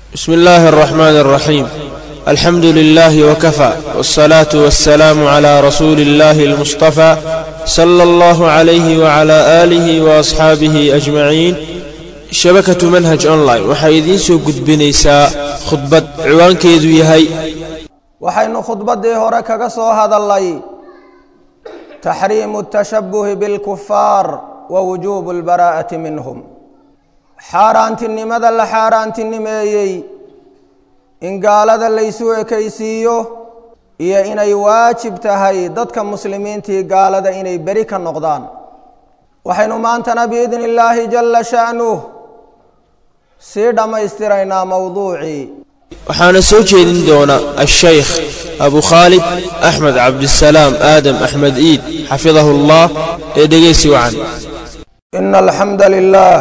بسم الله الرحمن الرحيم الحمد لله وكفى والصلاة والسلام على رسول الله المصطفى صلى الله عليه وعلى آله وأصحابه أجمعين shabakatu manhaj online waxay idiin soo gudbinaysaa khudbad ciwaankeedu yahay waxaynu khudbaddii hore kaga soo hadalnay taxriimu tashabuhi bilkufaar wa wujuubu lbaraa'ati minhum xaaraantinimada la xaaraantinimeeyey in gaalada laysu ekaysiiyo iyo inay waajib tahay dadka muslimiintii gaalada inay beri ka noqdaan waxaynu maantana biidni illaahi jalla sha'nuh sii dhammaystiraynaa mowduucii waxaana soo jeedin doona ashaykh abu khaalid axmed cabdisalaam aadam axmed iid xafidahu allah ee dhegeysi wacan ina alxamda lilah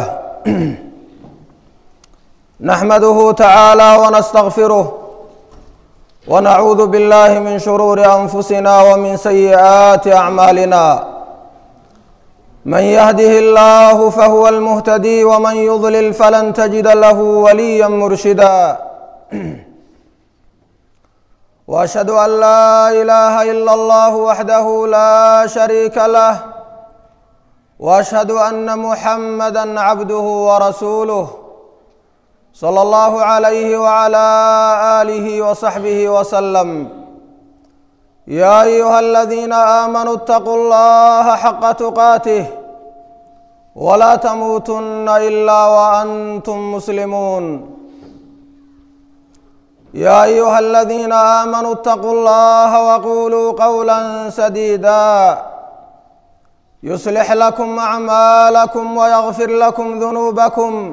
naxmaduhu tacaala wanastakfiruh wanacuudu billahi min shuruuri anfusina wmin sayi'aati acmaalina من يهده الله فهو المهتدي ومن يضلل فلن تجد له وليا مرشدا واشهد ان لا اله الا الله وحده لا شريك له واشهد ان محمدا عبده ورسوله صلى الله عليه وعلى اله وصحبه وسلم يا ايها الذين امنوا اتقوا الله حق تقاته ولا تموتن الا وانتم مسلمون يا ايها الذين امنوا اتقوا الله وقولوا قولا سديدا يصلح لكم اعمالكم ويغفر لكم ذنوبكم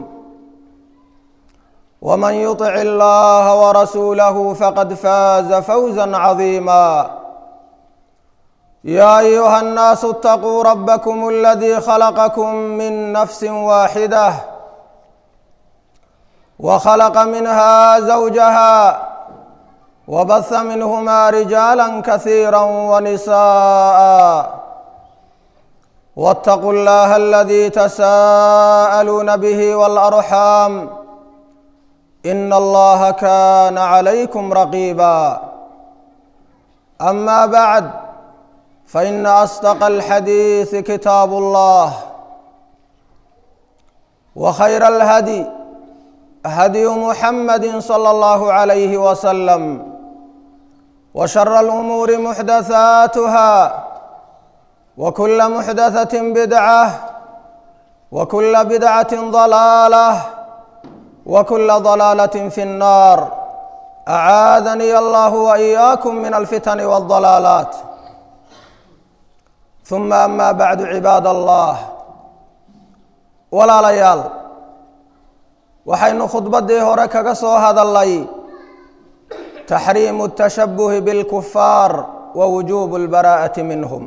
ومن يطع الله ورسوله فقد فاز فوزا عظيما يا ايها الناس اتقوا ربكم الذي خلقكم من نفس واحده وخلق منها زوجها وبث منهما رجالا كثيرا ونساء واتقوا الله الذي تساءلون به والارحام ان الله كان عليكم رقيبا اما بعد فان اصدق الحديث كتاب الله وخير الهدي هدي محمد صلى الله عليه وسلم وشر الامور محدثاتها وكل محدثه بدعه وكل بدعه ضلاله وكل ضلاله في النار اعاذني الله واياكم من الفتن والضلالات ثم اما بعد عباad allah walaalayaal waxaynu khudbaddii hore kaga soo hadalnay taxriimu الtashabuhi bاlkufaar wa wujuubu اlbaraa'ati minhum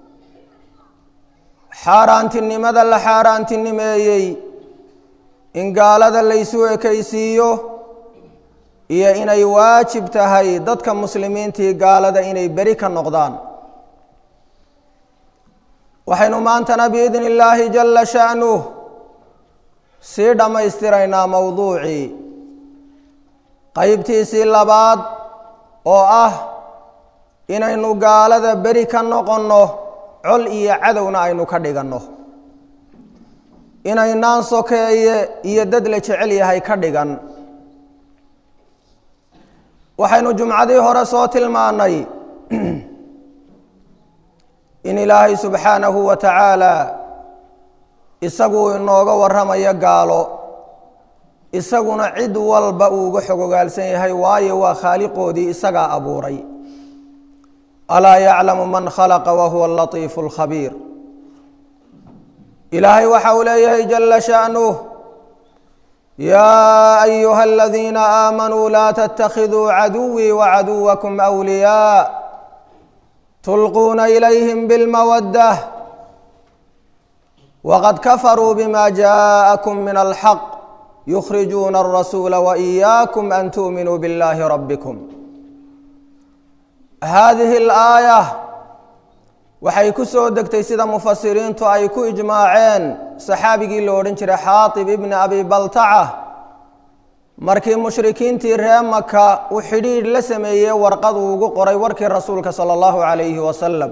xaaraantinimada la xaaraantinimeeyey in gaalada laysu ekaysiiyo iyo inay waajib tahay dadka muslimiintii gaalada inay beri ka noqdaan waxaynu maantana biidni illaahi jalla sha'nuh sii dhammaystiraynaa mowduucii qeybtiisii labaad oo ah inaynu gaalada beri ka noqonno col iyo cadowna aynu ka dhiganno inaynaan sokeeye iyo dad la jecel yahay ka dhigan waxaynu jumcadii hore soo tilmaannay in ilaahay subxaanahu wa tacaala isaguu inooga warramayo gaalo isaguna cid walba uu uga xogogaalsan yahay waayo waa khaaliqoodii isagaa abuuray alaa yaclamu man khalaqa wa huwa alatiifu alkhabiir ilaahay waxa uu leeyahay jala sha'nuh yaa ayuha aladiina aamanuu laa tattakhiduu caduwii wacaduwakum awliyaa tulquuna ilayhim bilmawaddah waqad kafaruu bima jaءakum min alxaq yukhrijuuna alrasuula waإiyaakum an tu'minuu biاllahi rabbikum hadihi اlaaya waxay ku soo degtay sida mufasiriintu ay ku ijmaaceen saxaabigii lo odhan jiray xaatib ibni abi baltaca markii mushrikiintii ree maka uu xidhiidh la sameeyey warqad uu ugu qoray warkii rasuulka sala allahu calayhi wasalam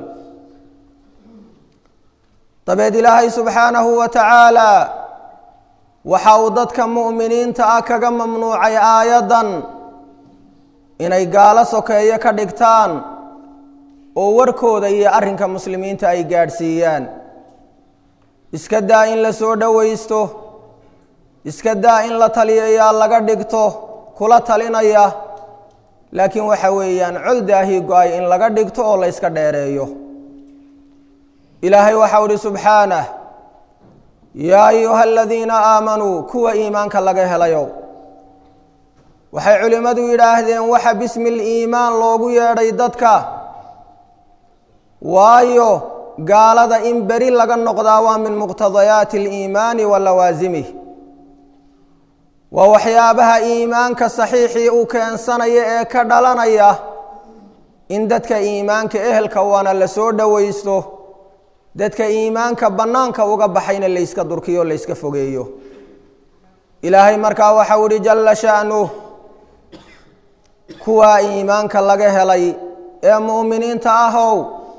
dabeed ilaahay subxaanahu wa tacaala waxa uu dadka mu'miniinta ah kaga mamnuucay aayaddan inay gaalo sokeeyo ka dhigtaan oo warkooda iyo arrinka muslimiinta ay gaadhsiiyaan iska daa in la soo dhowaysto iska daa in la taliyayaa laga dhigto kula talinaya laakiin waxa weeyaan col daahii go-ay in laga dhigto oo la yska dheereeyo ilaahay waxau uhi subxaanah yaa ayuha aladiina aamanuu kuwa iimaanka laga helayow waxay culimmadu yidhaahdeen waxa bismi liimaan loogu yeedhay dadka waayo gaalada in beri laga noqdaa waa min muqtadayaati aliimaani wa lawaasimih waa waxyaabaha iimaanka saxiixii uu keensanaya ee ka dhalanaya in dadka iimaanka ehelka waana la soo dhowaysto dadka iimaanka bannaanka uga baxayna layska durkiyo layska fogeeyo ilaahay markaa waxau ihi jalla sha'nuh kuwaa iimaanka laga helay ee mu'miniinta ahow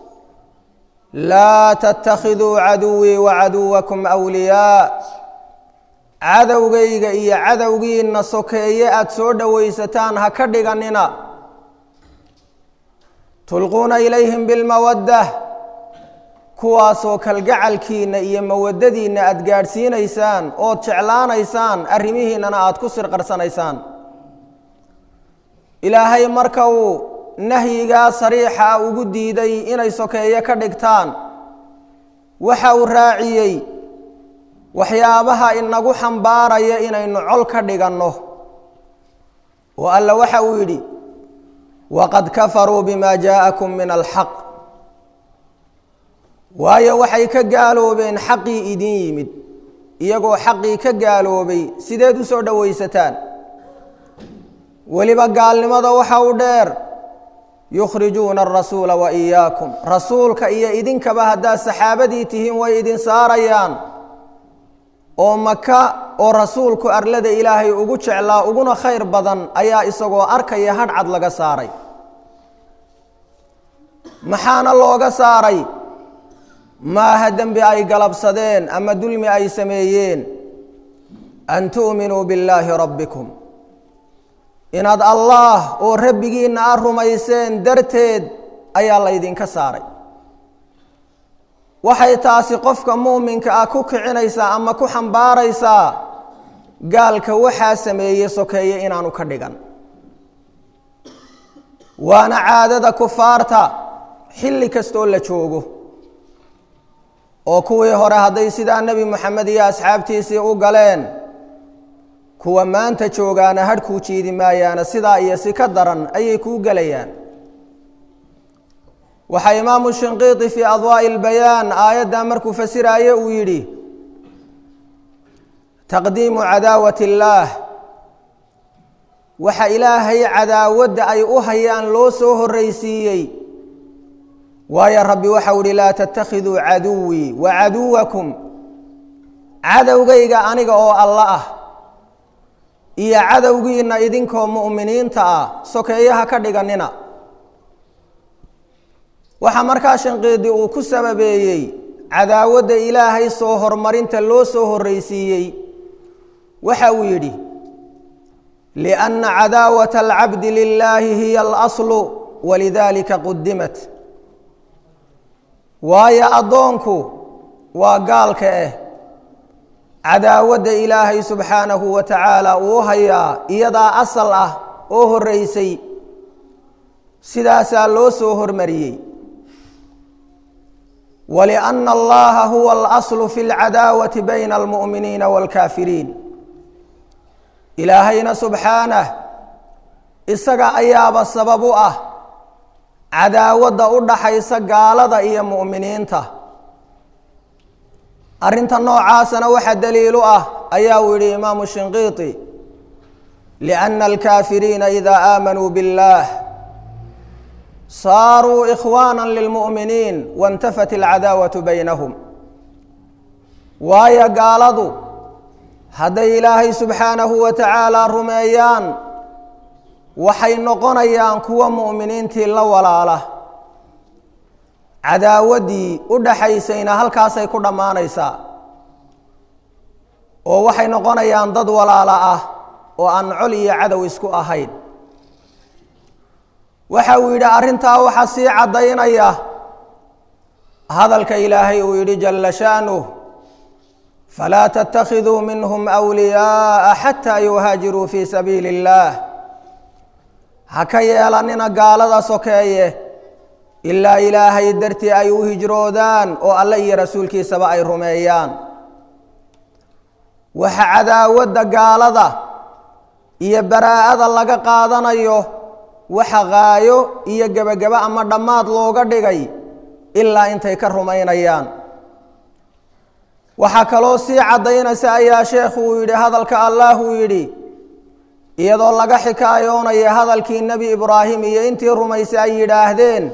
laa tattakhiduu caduwii wa caduwakum wliyaa cadowgayga iyo cadowgiinna sokeeye aada soo dhowaysataan ha ka dhiganina tulquuna ilayhim bilmawaddah kuwaasoo kalgacalkiinna iyo mawaddadiinna aada gaadhsiinaysaan ood jeclaanaysaan arrimihiinnana aada ku sirqarsanaysaan ilaahay marka uu nahyigaa sariixa ugu diiday inay sokeeye ka dhigtaan waxa uu raaciyey waxyaabaha inagu xambaaraya inaynu col ka dhiganno oo alla waxa uu yidhi waqad kafaruu bima jaa'akum min alxaq waayo waxay ka gaaloobeen xaqii idin yimid iyagoo xaqii ka gaaloobay sideed u soo dhowaysataan weliba gaalnimada waxa u dheer yukhrijuuna arasuula wa iyaakum rasuulka iyo idinkaba haddaad saxaabadii tihiin way idin saarayaan oo maka oo rasuulku arlada ilaahay ugu jeclaa uguna khayr badan ayaa isagoo arkaya hadhcad laga saaray maxaana looga saaray maaha dembi ay galabsadeen ama dulmi ay sameeyeen an tu'minuu billaahi rabbikum inaad allaah oo rabbigiinna a rumayseen darteed ayaa laydinka saaray waxay taasi qofka muuminka ah ku kicinaysaa ama ku xambaaraysaa gaalka waxaa sameeye sokeeye inaanu ka dhigan waana caadada kufaarta xilli kastoo la joogo oo kuwii hore hadday sidaa nebi moxamed iyo asxaabtiisii u galeen kuwa maanta joogaana hadhkuu jiidi maayaana sidaa iyo si ka daran ayay kuu gelayaan waxaa imaamu shinqiiti fii adwaa'i اlbayaan aayaddaa markuu fasiraaye uu yidhi taqdiimu cadaawati اllaah waxa ilaahay cadaawadda ay u hayaan loo soo horraysiiyey waayo rabbi waxau ihi laa tattakhiduu caduwii wa caduwakum cadowgayga aniga oo alla ah iyo cadowgiinna idinkoo mu'miniinta ah sokeeyaha ka dhiganina waxaa markaa shinqiidi uu ku sababeeyey cadaawadda ilaahay soo hormarinta loo soo horraysiiyey waxa uu yidhi lianna cadaawata alcabdi lilaahi hiya alaslu walidaalika qudimat waayo addoonku waa gaalka ah cadaawadda ilaahay subxaanahu wa tacaala uu hayaa iyadaa asal ah oo horraysay sidaasaa loo soo hormariyey walianna allaha huwa alaslu fi lcadaawati bayna almu'miniina waalkaafiriin ilaahayna subxaanah isaga ayaaba sabab u ah cadaawadda u dhaxaysa gaalada iyo mu'miniinta arrinta noocaasana waxa daliil u ah ayaa uu yidhi imaamu shinqiiti lianna alkaafiriina idaa aamanuu biاllah saaruu ikhwaana lilmu'miniin waاntafat alcadaawatu baynahum waayo gaaladu hadday ilaahay subxaanahu wa tacaalaa rumeeyaan waxay noqonayaan kuwa mu'miniintii la walaala cadaawaddii u dhaxaysayna halkaasay ku dhammaanaysaa oo waxay noqonayaan dad walaala ah oo aan col iyo cadow isku ahayn waxa uu yidhi arrintaa waxaa sii caddaynaya hadalka ilaahay uu yidhi jalla sha'nuh falaa tattakhiduu minhum wliyaa'a xataa yuhaajiruu fii sabiili اllaah ha ka yeelanina gaalada sokeeye ilaa ilaahay dartii ay u hijroodaan oo alle iyo rasuulkiisaba ay rumeeyaan waxa cadaawadda gaalada iyo baraa'ada laga qaadanayo waxa qaayo iyo gebagabo ama dhammaad looga dhigay ilaa intay ka rumaynayaan waxaa kaloo sii caddaynaysa ayaa sheekhu uu yidhi hadalka allah uu yidhi iyadoo laga xikaayoonaya hadalkii nebi ibraahim iyo intii rumaysay ay yidhaahdeen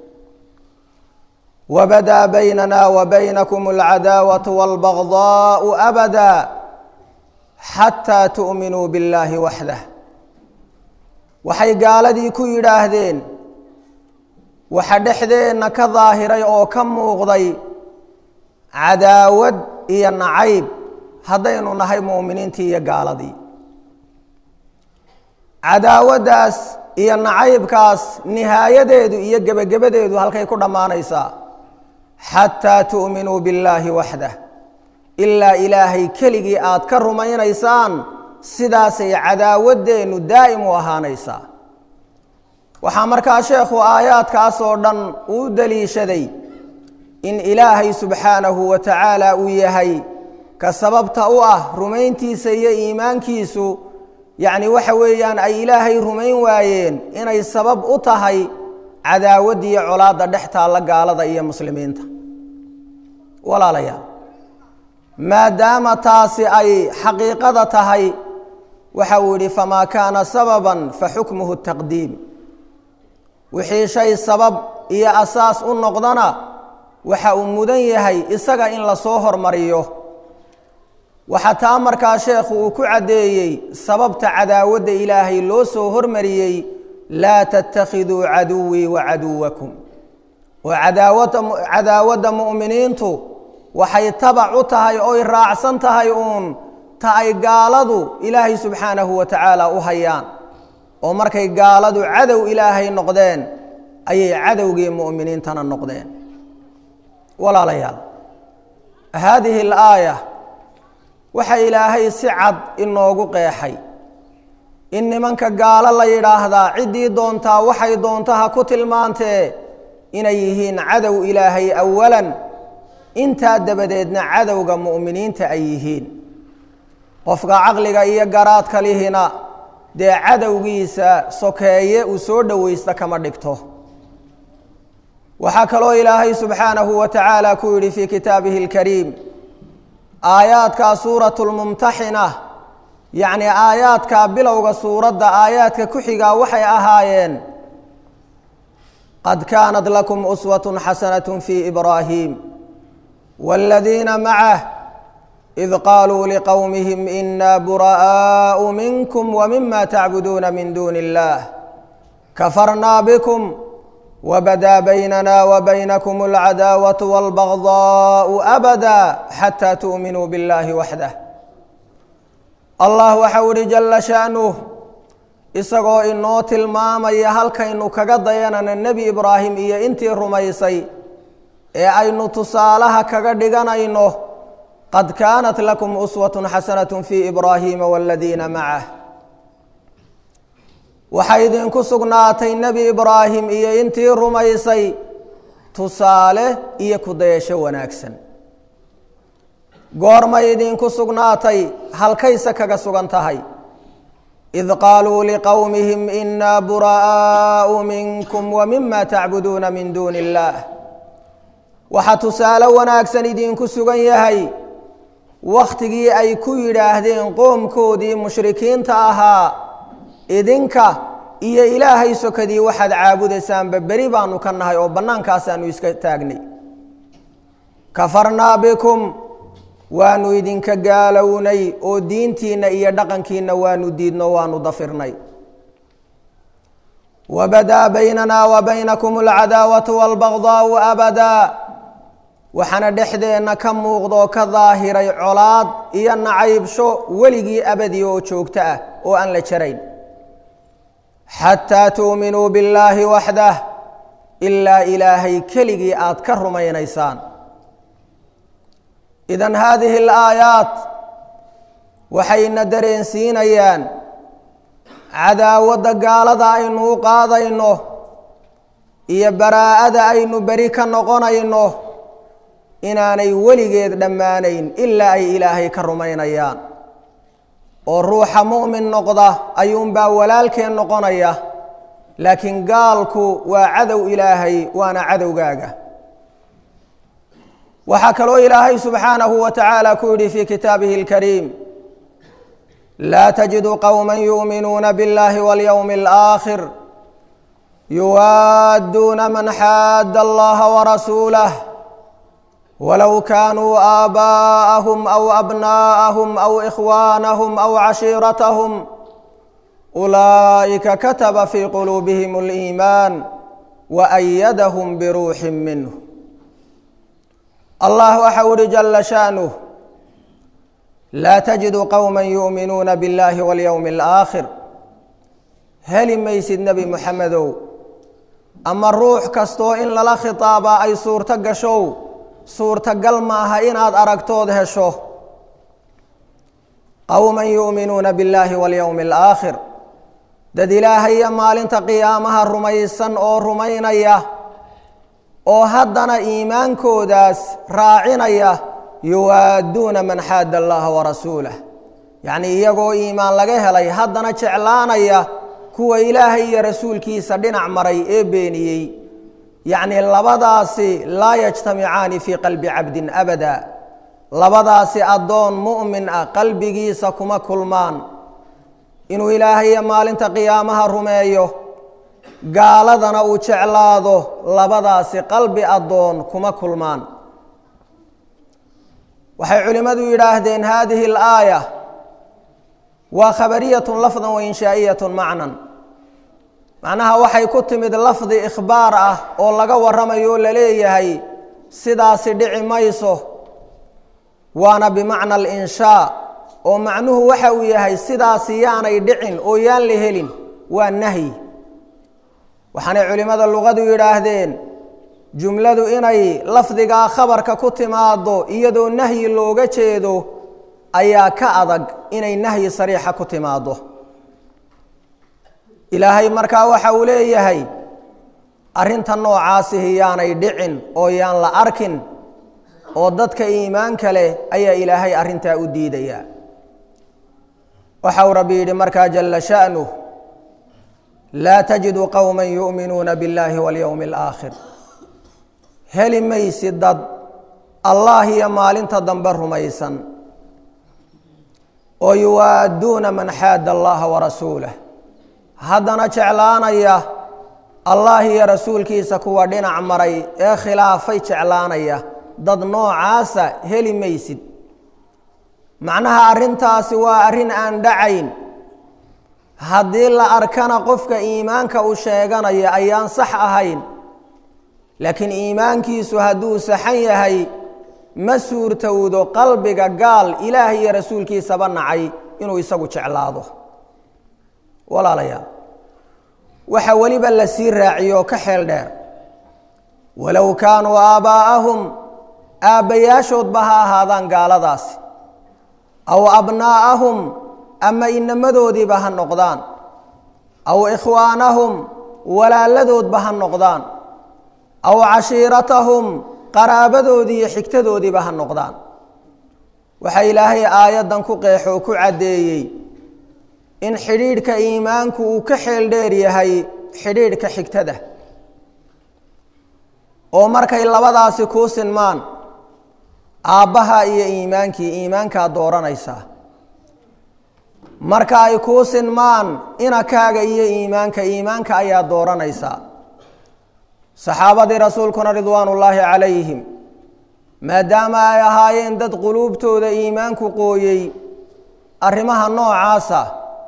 wabadaa baynana wa baynakum alcadaawatu waalbagdaau abada xataa tu'minuu billaahi waxdah waxay gaaladii ku yidhaahdeen waxa dhexdeenna ka daahiray oo ka muuqday cadaawad iyo nacayb haddaynu nahay mu'miniintii iyo gaaladii cadaawaddaas iyo nacaybkaas nihaayadeedu iyo gebagabadeedu halkay ku dhammaanaysaa xataa tu'minuu billaahi waxdah ilaa ilaahay keligii aad ka rumaynaysaan sidaasay cadaawaddeennu daa'im u ahaanaysaa waxaa markaa sheekhu aayaadkaas oo dhan uu daliishaday in ilaahay subxaanahu wa tacaala uu yahay ka sababta u ah rumayntiisa iyo iimaankiisu yacni waxa weeyaan ay ilaahay rumayn waayeen inay sabab u tahay cadaawaddiiyo colaadda dhex taalla gaalada iyo muslimiinta walaalayaal maadaama taasi ay xaqiiqada tahay waxa uu yidhi famaa kaana sababan fa xukmuhu taqdiim wixii shay sabab iyo asaas u noqdana waxa uu mudan yahay isaga in lasoo hormariyo waxaa taa markaa sheekhu uu ku caddeeyey sababta cadaawadda ilaahay loo soo hormariyey laa tattakhiduu caduwii wa caduwakum oo cadaawada cadaawadda mu'miniintu waxay tabac u tahay oy raacsan tahay uun ta ay gaaladu ilaahay subxaanahu wa tacaala u hayaan oo markay gaaladu cadow ilaahay noqdeen ayay cadowgii mu'miniintana noqdeen walaalayaal haadihi alaaya waxa ilaahay si cad inoogu qeexay in nimanka gaalo la yidhaahdaa ciddii doontaa waxay doontaha ku tilmaantee inay yihiin cadow ilaahay awalan intaa dabadeedna cadowga mu'miniinta ay yihiin qofka caqliga iyo garaadka lihina dee cadowgiisa sokeeye uu soo dhowaysta kama dhigto waxaa kaloo ilaahay subxaanahu wa tacaala ku yidhi fii kitaabihi اlkariim aayaadkaa suuratu lmumtaxina yacni aayaadkaa bilowga suuradda aayaadka ku xigaa waxay ahaayeen qad kaanat lakum uswat xasanaة fii ibraahim wاladiina macah id qaaluu liqowmihim ina bura'aaءu minkum wmima tacbuduuna min duuni اllah kafarnaa bkm wbadaa baynana wbaynakum alcadaawaة wاlbagضaaءu abada xataa tu'minuu biاllahi waxdah allah waxau ihi jala sha'nuh isagoo inoo tilmaamaya halkaynu kaga dayanana nebi ibraahim iyo intii rumaysay ee aynu tusaalaha kaga dhiganayno qad kaanat lakum uswaة xasanaة fii ibraahiima wاladiina macah waxaa idinku sugnaatay nebi ibraahim iyo intii rumaysay tusaale iyo kudayasho wanaagsan goormay idinku sugnaatay halkayse kaga sugan tahay id qaaluu liqowmihim inaa bura'aaءu minkum wmima tacbuduuna min duuni اllah waxaa tusaale wanaagsan idinku sugan yahay wakhtigii ay ku yidhaahdeen qoomkoodii mushrikiinta ahaa idinka iyo ilaahay sokadii waxaad caabudaysaanba beri baanu ka nahay oo bannaankaasaanu iska taagnay kafarnaa bikum waanu idinka gaalownay oo diintiinna iyo dhaqankiinna waanu diidno waanu dafirnay wabadaa baynana wa baynakum alcadaawatu waalbagdaau abadaa waxaana dhexdeenna ka muuqdoo ka daahiray colaad iyo nacaybsho weligii abadi oo joogto ah oo aan la jarayn xataa tuuminuu billaahi waxdah ilaa ilaahay keligii aad ka rumaynaysaan idan haadihi alaayaat waxayna dareensiinayaan cadaawadda gaalada aynu u qaadayno iyo baraa'ada aynu beri ka noqonayno inaanay weligeed dhammaanayn ilaa ay ilaahay ka rumaynayaan oo ruuxa mu'min noqda ayuunbaa walaalkeen noqonaya laakiin gaalku waa cadow ilaahay waana cadowgaaga waxaa kaloo ilaahay subxaanahu wa tacaala ku yidhi fii kitaabihi اlkariim laa tajidu qowma yuuminuuna biاllahi walyowmi اlآakhir yuwaadduuna man xaadda allaha warasuulah walow kaanuu aabaa'ahum aw abnaa'ahum aw ikhwaanahum aw cashiiratahum ulaa'ika kataba fii quluubihim اliimaan waأyadahum biruuxin minh allah waxau uhi jala sha'nuh laa tajidu qowma yuuminuuna biاllahi walyowmi اlآakhir heli maysid nebi moxamedow ama ruux kastoo in lala khitaabaa ay suurto gashow suurtagal maaha inaad aragtood hesho qowman yuuminuuna biاllaahi walyowmi اlآakhir dad ilaahaya maalinta qiyaamaha rumaysan oo rumaynaya oo haddana iimaankoodaas raacinaya yuwaadduuna man xaadda allaha warasuulah yacnii iyagoo iimaan laga helay haddana jeclaanaya kuwa ilaahay iyo rasuulkiisa dhinac maray ee beeniyey yacnii labadaasi laa yajtamicaani fii qalbi cabdin abada labadaasi addoon mu'min ah qalbigiisa kuma kulmaan inuu ilaahaya maalinta qiyaamaha rumeeyo gaaladana uu jeclaado labadaasi qalbi addoon kuma kulmaan waxay culimmadu yidhaahdeen haadihi alaaya waa khabariyatun lafdan wa inshaa'iyatun macnan macnaha waxay ku timid lafdi ikhbaar ah oo laga warramayo o la leeyahay sidaasi dhici mayso waana bimacna alinshaa oo macnuhu waxa uu yahay sidaasi yaanay dhicin oo yaan la helin waa nahyi waxaanay culimmada luqadu yidhaahdeen jumladu inay lafdigaa khabarka ku timaaddo iyadoo nahyi looga jeedo ayaa ka adag inay nahyi sariixa ku timaaddo ilaahay markaa waxa uu leeyahay arrinta noocaasihi yaanay dhicin oo yaan la arkin oo dadka iimaanka leh ayaa ilaahay arrintaa u diidayaa waxau rabbi yidhi markaa jala sha'nuh laa tajidu qowma yu'minuuna biاllaahi walyowmi اlآakhir heli maysi dad allah iyo maalinta dambe rumaysan oo yuwaadduuna man xaadda allaha warasuulah haddana jeclaanaya allah iyo rasuulkiisa kuwa dhinac maray ee khilaafay jeclaanaya dad noocaasa heli maysid macnaha arrintaasi waa arrin aan dhacayn haddii la arkana qofka iimaanka uu sheeganaya ayaan sax ahayn laakiin iimaankiisu hadduu saxan yahay ma suurtowdo qalbiga gaal ilaah iyo rasuulkiisaba nacay inuu isagu jeclaado walaalayaal waxa weliba la sii raaciyo ka xeel dheer walow kaanuu aabbaa'ahum aabbayaashoodba ha ahaadaan gaaladaasi aw abnaa'ahum ama inamadoodiiba ha noqdaan aw ikhwaanahum walaaladoodba ha noqdaan aw cashiiratahum qaraabadoodii iyo xigtadoodiiba ha noqdaan waxaa ilaahay aayaddan ku qeexo oo ku caddeeyey in xidhiidhka iimaanku uu ka xeel dheer yahay xidhiidhka xigtada oo markay labadaasi kuu sinmaan aabbaha iyo iimaankii iimaankaa dooranaysaa marka ay kuu sinmaan inakaaga iyo iimaanka iimaanka ayaa dooranaysaa saxaabadii rasuulkuna ridwaan ullaahi calayhim maadaama ay ahaayeen dad quluubtooda iimaanku qooyey arrimaha noocaasa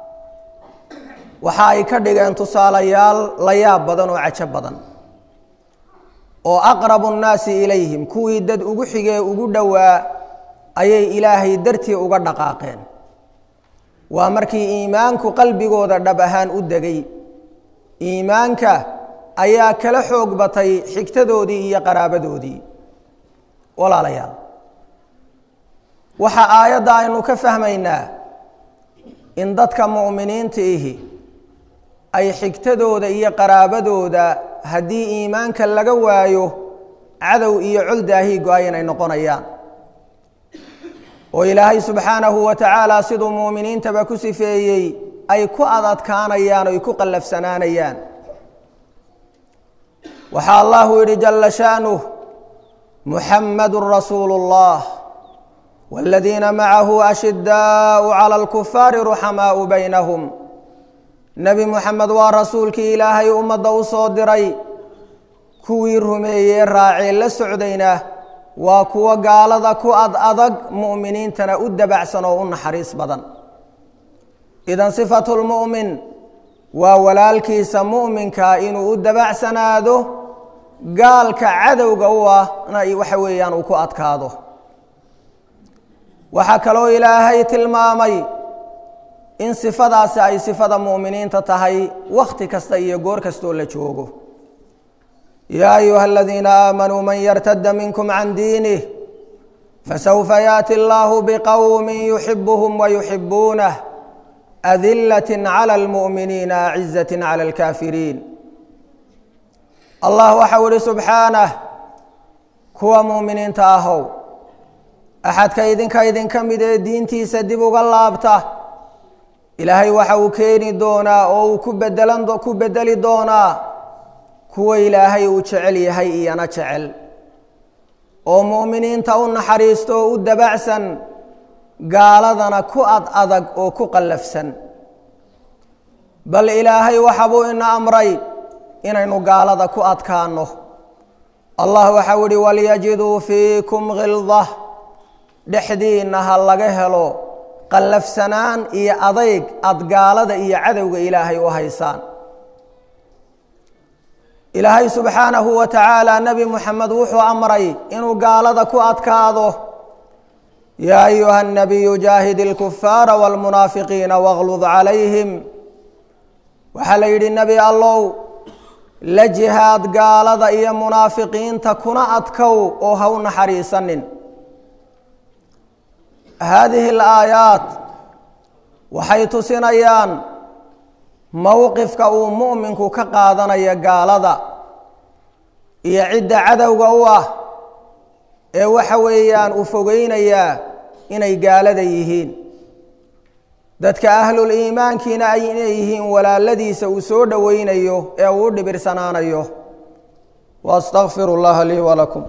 waxa ay ka dhigeen tusaalayaal la yaab badan oo cajo badan oo aqrabu nnaasi ilayhim kuwii dad ugu xigee ugu dhowaa ayay ilaahay dartii uga dhaqaaqeen waa markii iimaanku qalbigooda dhab ahaan u degay iimaanka ayaa kala xoog batay xigtadoodii iyo qaraabadoodii walaalayaal waxa aayadda aynu ka fahmaynaa in dadka mu'miniinta ihi ay xigtadooda iyo qaraabadooda haddii iimaanka laga waayo cadow iyo col daahii go-ayan ay noqonayaan oo ilaahay subxaanahu wa tacaala siduu muuminiintaba ku sifeeyey ay ku adadkaanayaan oy ku qallafsanaanayaan waxaa allahu yidhi jalla sha'nuh muxammadu rasuulu اllah wاladiina macahu ashidaau cala alkufaari ruxamaau baynahum nebi muxamed waa rasuulkii ilaahay ummadda u soo diray kuwii rumeeyey raacee la socdayna waa kuwo gaalada ku ad adag mu'miniintana u dabacsan oo u naxariis badan idan sifatu lmu'min waa walaalkiisa mu'minkaa inuu u dabacsanaado gaalka cadowga u ahna waxa weeyaan uu ku adkaado waxaa kaloo ilaahay tilmaamay in sifadaasi ay sifada mu'miniinta tahay wakhti kasta iyo goor kastoo la joogo yaa ayuha aladiina aamanuu man yartada minkum can diinih fasawfa yaati allahu biqowmin yuxibuhum wayuxibuunah adilat cala almu'miniina acizat cala alkaafiriin allah waxau ihi subxaanah kuwa mu'miniinta ahow axadka idinka idinka mid ee diintiisa dib uga laabta ilaahay waxa uu keeni doonaa oo uu ku bedelan ku bedeli doonaa kuwa ilaahay uu jecel yahay iyana jecel oo mu'miniinta u naxariisto oo u dabacsan gaaladana ku ad adag oo ku qallafsan bal ilaahay waxabuu ina amray inaynu gaalada ku adkaano allah waxau ihi walyajiduu fiikum khildah dhexdiinna ha laga helo qallafsanaan iyo adayg aada gaalada iyo cadowga ilaahay u haysaan ilaahay subxaanahu wa tacaala nebi muxamed wuxuu amray inuu gaalada ku adkaado yaa ayuha nabiyu jaahid ilkufaara wاlmunaafiqiina wاglud calayhim waxaa la yidhi nebi allow la jihaad gaalada iyo munaafiqiinta kuna adkow oo ha u naxariisanin haadihi alaayaat waxay tusinayaan mowqifka uu mu'minku ka qaadanayo gaalada iyo cidda cadowga u ah ee waxa weeyaan uu fogeynayaa inay gaalada yihiin dadka ahlul iimaankiina ay inay yihiin walaaladiisa uu soo dhoweynayo ee uu u dhibirsanaanayo waastaqfiru llaha lii walakum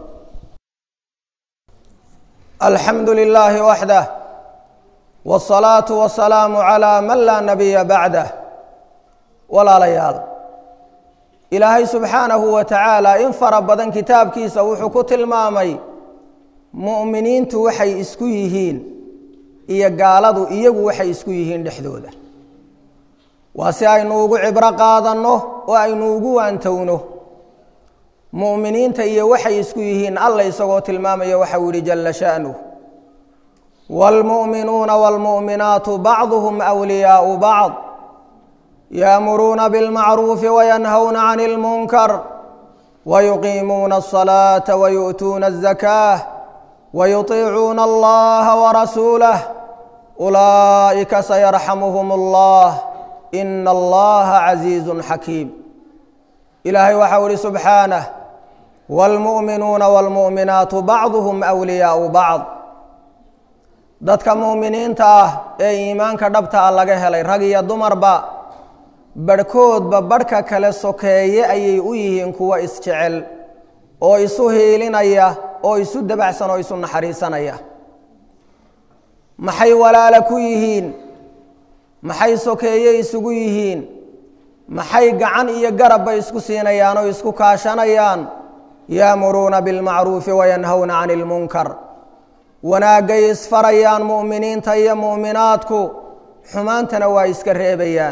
alxamdu lilaahi waxdah wاsalaatu wasalaamu calaa man laa nabiya bacdah walaalayaal ilaahay subxaanahu wa tacaala in fara badan kitaabkiisa wuxuu ku tilmaamay mu'miniintu waxay isku yihiin iyo gaaladu iyagu waxay isku yihiin dhexdooda waa si aynu ugu cibro qaadanno oo aynu ugu waantowno mu'miniinta iyo waxay isku yihiin alla isagoo tilmaamaya waxau yihi jalla sha'nuh wاlmu'minuuna wاlmu'minaatu bacduhum أwliyaau bacd yaamuruuna biاlmacruufi wayanhawna can اlmunkar wayuqiimuuna الصalaaةa wayu'tuuna الzakaah wayuطiicuuna allaha warasuulah ulaa'ika sayarxamuhum اllah ina allaha casiizu xakiim ilaahay waxau ihi subxaanah wاlmu'minuuna wاlmu'minaatu bacduhum أwliyaau bacd dadka mu'miniinta ah ee iimaanka dhabta ah laga helay rag iyo dumarba barhkoodba barhka kale sokeeye ayay u yihiin kuwo isjecel oo isu hiilinaya oo isu dabacsan oo isu naxariisanaya maxay walaala ku yihiin maxay sokeeye isugu yihiin maxay gacan iyo garabba isku siinayaan oo isku kaashanayaan yaamuruuna bilmacruufi wayanhawna cani ilmunkar wanaaggay isfarayaan mu'miniinta iyo mu'minaadku xumaantana waa iska reebayaan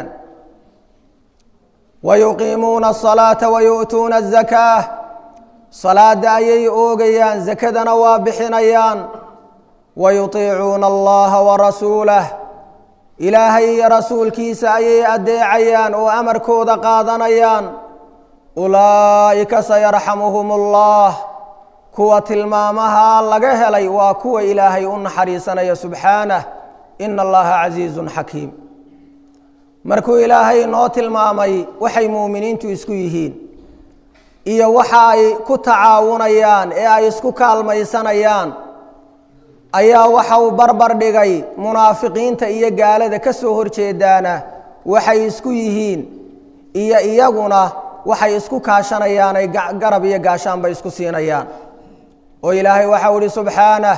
wayuqiimuuna asalaata wayu'tuuna azakaa salaada ayay oogayaan sakadana waa bixinayaan wayutiicuuna allaha warasuulah ilaahay iyo rasuulkiisa ayay addeecayaan oo amarkooda qaadanayaan ulaa'ika sayarxamuhum allah kuwa tilmaamaha laga helay waa kuwa ilaahay u naxariisanaya subxaanah ina allaha casiizun xakiim markuu ilaahay noo tilmaamay waxay muuminiintu isku yihiin iyo waxa ay ku tacaawunayaan ee ay isku kaalmaysanayaan ayaa waxa uu barbar dhigay munaafiqiinta iyo gaalada ka soo horjeedaana waxay isku yihiin iyo iyaguna waxay isku kaashanayaan ay garab iyo gaashaanbay isku siinayaan oo ilaahay waxau ihi subxaanah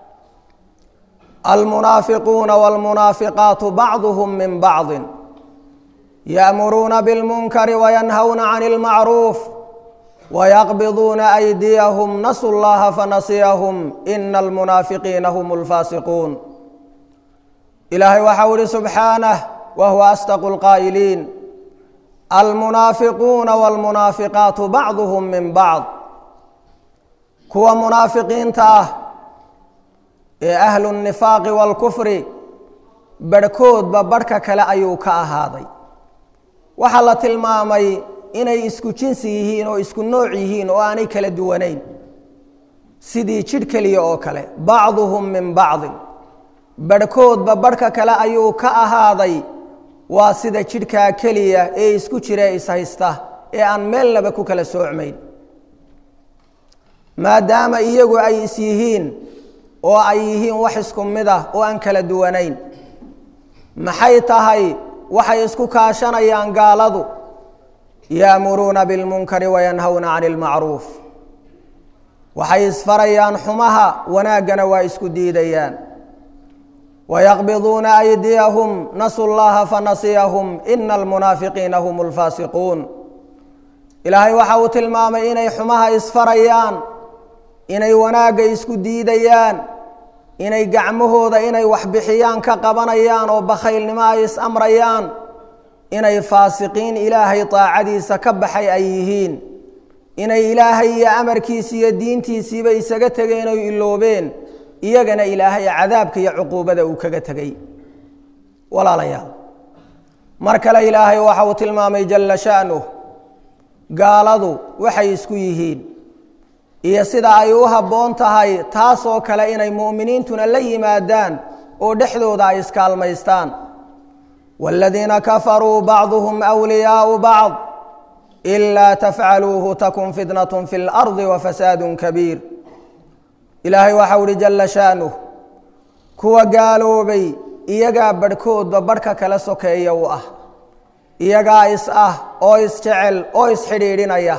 almunaafiquuna wاlmunaafiqaatu bacduhum min bacdi ya'muruuna biاlmunkari wayanhawna can اlmacruuf wayaqbiduuna aydiyahum nasu llaha fanasiyahum ina almunaafiqiina hum اlfaasiquun ilaahay waxau ihi subxaanah wa huwa asdaqu اlqaa'iliin almunaafiquuna wاlmunaafiqaatu bacduhum min bacd kuwa munaafiqiinta ah ee ahlu nifaaqi wاlkufri barhkoodba barhka kale ayuu ka ahaaday waxaa la tilmaamay inay isku jinsi yihiin oo isku nooc yihiin oo aanay kala duwanayn sidii jidh keliya oo kale bacduhum min bacdin barhkoodba barhka kale ayuu ka ahaaday waa sida jidhkaa keliya ee isku jira ishaysta ee aan meelnaba ku kala soocmayn maadaama iyagu ay is yihiin oo ay yihiin wax isku mid ah oo aan kala duwanayn maxay tahay waxay isku kaashanayaan gaaladu ya'muruuna bilmunkari wayanhawna cani ilmacruuf waxay isfarayaan xumaha wanaaggana waa isku diidayaan wayaqbiduuna aydiyahum nasu llaha fanasiyahum ina almunaafiqiina hum lfaasiquun ilaahay waxa uu tilmaamay inay xumaha isfarayaan inay wanaagga isku diidayaan inay gacmahooda inay waxbixiyaan ka qabanayaan oo bakhaylnimo ay is amrayaan inay faasiqiin ilaahay daacadiisa ka baxay ay yihiin inay ilaahay iyo amarkiisi iyo diintiisiiba isaga tegeen oy iloobeen iyagana ilaahay cadaabka iyo cuquubada uu kaga tegey walaalayaal mar kale ilaahay waxa uu tilmaamay jalla sha'nuh gaaladu waxay isku yihiin iyo sida ay u habboon tahay taasoo kale inay mu'miniintuna la yimaadaan oo dhexdooda ay iskaalmaystaan waaladiina kafaruu bacduhum wliyaau bacd ilaa tafcaluuhu takun fitnatun fi lardi wafasaadun kabiir ilaahay waxau uhi jalla sha'nuh kuwa gaaloobay iyagaa barhkoodba barhka kala sokeeya u ah iyagaa is ah oo isjecel oo isxidhiidhinaya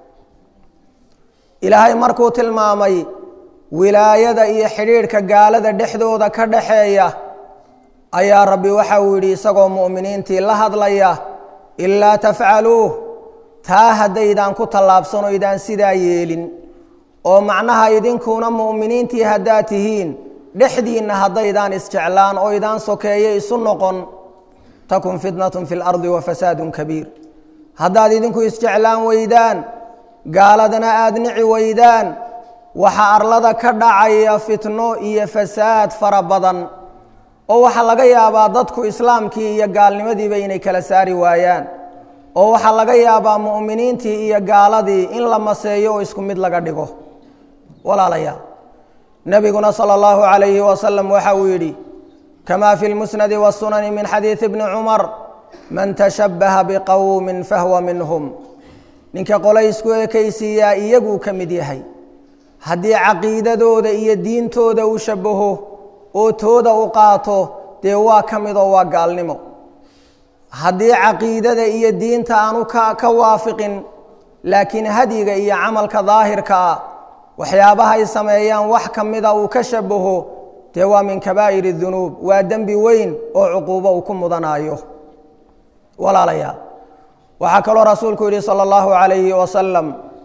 ilaahay markuu tilmaamay wilaayada iyo xidhiidhka gaalada dhexdooda ka dhaxeeya ayaa rabbi waxa uu yidhi isagoo mu'miniintii la hadlaya ilaa tafcaluuh taa haddaydaan ku tallaabsano idaan sidaa yeelin oo macnaha idinkuna mu'miniintii haddaad tihiin dhexdiinna haddaydaan isjeclaan oo idaan sokeeye isu noqon takun fitnatun fi lardi wa fasaadun kabiir haddaad idinku isjeclaan weydaan gaaladana aada nici weydaan waxaa arlada ka dhacaya fitno iyo fasaad fara badan oo waxaa laga yaabaa dadku islaamkii iyo gaalnimadiiba inay kala saari waayaan oo waxaa laga yaabaa mu'miniintii iyo gaaladii in la maseeyo oo isku mid laga dhigo walaalayaal nebiguna sala allahu calayhi wasalam waxa uu yidhi kamaa fi lmusnadi wasunani min xadiidi bni cumar man tashabbaha biqowmin fahwa minhum ninka qole isku ekaysiiyaa iyaguu ka mid yahay haddii caqiidadooda iyo diintooda uu shabaho oo tooda u qaato dee waa ka mid oo waa gaalnimo haddii caqiidada iyo diinta aanu ka ka waafiqin laakiin hadyiga iyo camalka daahirka ah waxyaabahay sameeyaan wax ka mida uu ka shabaho dee waa min kabaa'ir dunuub waa dembi weyn oo cuquubo uu ku mudanaayo walaalayaal waxaa kaloo rasuulku yidhi salى اllahu عalayhi wasalam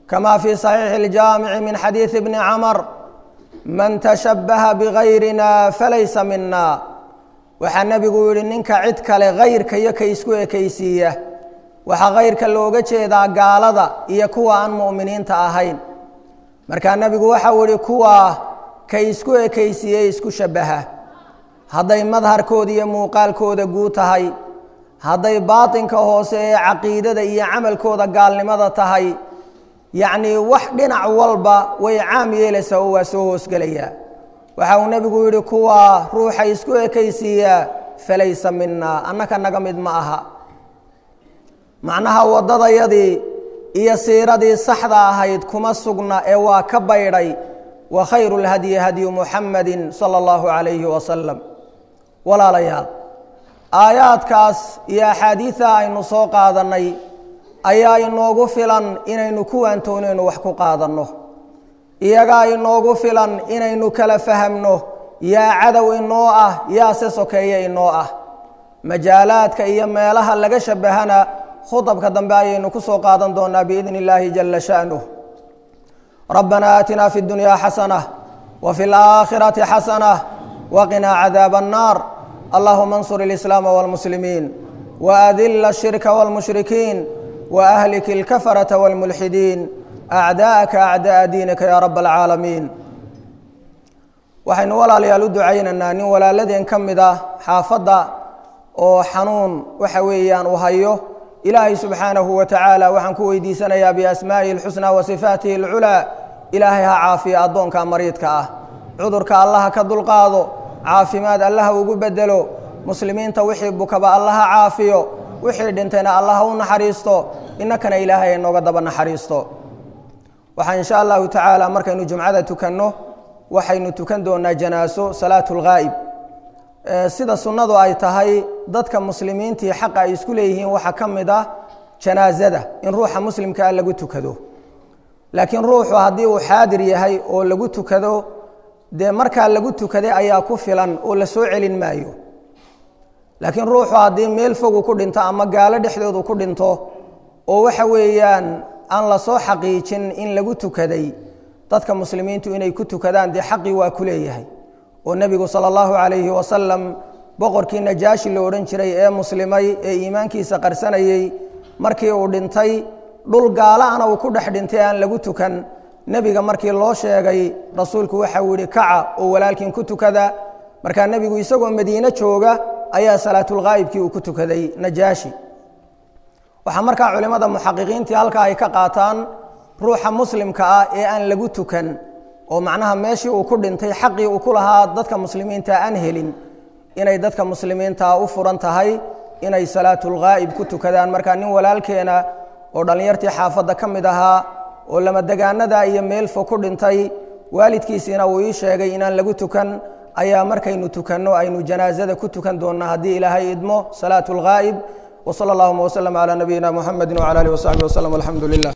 kama fii saxiixi اljaamici min xadiidi bni camar man tashabbaha bigayrina falaysa mina waxaa nebigu yihi ninka cid kale hayrka iyo ka isku ekaysiiya waxaa hayrka looga jeedaa gaalada iyo kuwa aan mu'miniinta ahayn markaa nebigu waxau yihi kuwaa ka isku ekaysiiye isku shabbaha hadday madharkooda iyo muuqaalkooda guu tahay hadday baatinka hoose ee caqiidada iyo camalkooda gaalnimada tahay yacnii wax dhinac walba way caam yeelaysaa oo waa soo hoosgelayaa waxa uu nebigu yidhi kuwaa ruuxa isku ekaysiiyaa falaysa mina annaka naga mid ma aha macnaha waddadayadii iyo siiradii saxda ahayd kuma sugna ee waa ka baydhay wa khayru lhadyi hadyu muxamadi sala allahu calayhi wasalam walaalayaal aayaadkaas iyo axaadiida aynu soo qaadannay ayaa inoogu filan inaynu ku waantoonaynu wax ku qaadanno iyagaa inoogu filan inaynu kala fahamno yaa cadow inoo ah yaa se sokeeye inoo ah majaalaadka iyo meelaha laga shabbahana khudabka dambe ayaynu ku soo qaadan doonaa biidni illaahi jala sha'nuh rabbana aatina fi اdunyaa xasanة wa fi اlaakhirati xasanة waqinaa cadaab الnaar allahuma اnsur اlislaama wاlmuslimiin waadila الshirka wاlmushrikiin waahlik اlkafaraةa wاlmulxidiin acdaa'aka acda'a diinika ya rab اlcaalamiin waxaynu walaalayaal u ducaynaynaa nin walaaladeen ka mid ah xaafadda oo xanuun waxa weeyaan uu hayo ilaahay subxaanahu wa tacaala waxaan ku weydiisanayaa biasmaa'ihi اlxusnaa wa sifaatihi اlculaa ilaahay ha caafiya addoonka mariidka ah cudurka allaha ka dulqaado caafimaad allaha ugu bedelo muslimiinta wixii bukaba allaha caafiyo wixii dhintayna allaha u naxariisto innakana ilaahay inooga daba naxariisto waxaa insha allahu tacaala markaynu jumcada tukanno waxaynu tukan doonaa janaaso salaatu lghaa'ib sida sunnadu ay tahay dadka muslimiintii xaqa ay isku leeyihiin waxaa ka mid ah janaasada in ruuxa muslimkaa lagu tukado laakiin ruuxu haddii uu xaadir yahay oo lagu tukado dee markaa lagu tukaday ayaa ku filan oo la soo celin maayo laakiin ruuxu haddii meel fogu ku dhinto ama gaalo dhexdoodu ku dhinto oo waxa weeyaan aan la soo xaqiijin in lagu tukaday dadka muslimiintu inay ku tukadaan dee xaqii waa ku leeyahay oo nebigu sala allahu calayhi wasalam boqorkii najaashi la odhan jiray ee muslimay ee iimaankiisa qarsanayey markii uu dhintay dhul gaalaana uu ku dhex dhintay aan lagu tukan nebiga markii loo sheegay rasuulku waxau yihi kaca oo walaalkiin ku tukada markaa nebigu isagoo madiine jooga ayaa salaatulghaa'ibkii uu ku tukaday najaashi waxaa markaa culimmada muxaqiqiintii halkaa ay ka qaataan ruuxa muslimka ah ee aan lagu tukan oo macnaha meeshii uu ku dhintay xaqii uu ku lahaa dadka muslimiinta aan helin inay dadka muslimiintaa u furan tahay inay salaatulghaa'ib ku tukadaan markaa nin walaalkeena oo dhallinyartii xaafadda ka mid ahaa oo lamadegaanada iyo meel fog ku dhintay waalidkiisiina uu ii sheegay inaan lagu tukan ayaa markaynu tukanno aynu janaasada ku tukan doonnaa haddii ilaahay idmo salaatu lghaa'ib wsala allahuma wslm calaa nabiyina muxamedi wcala alih wasaxbi waslm alxamdu lilah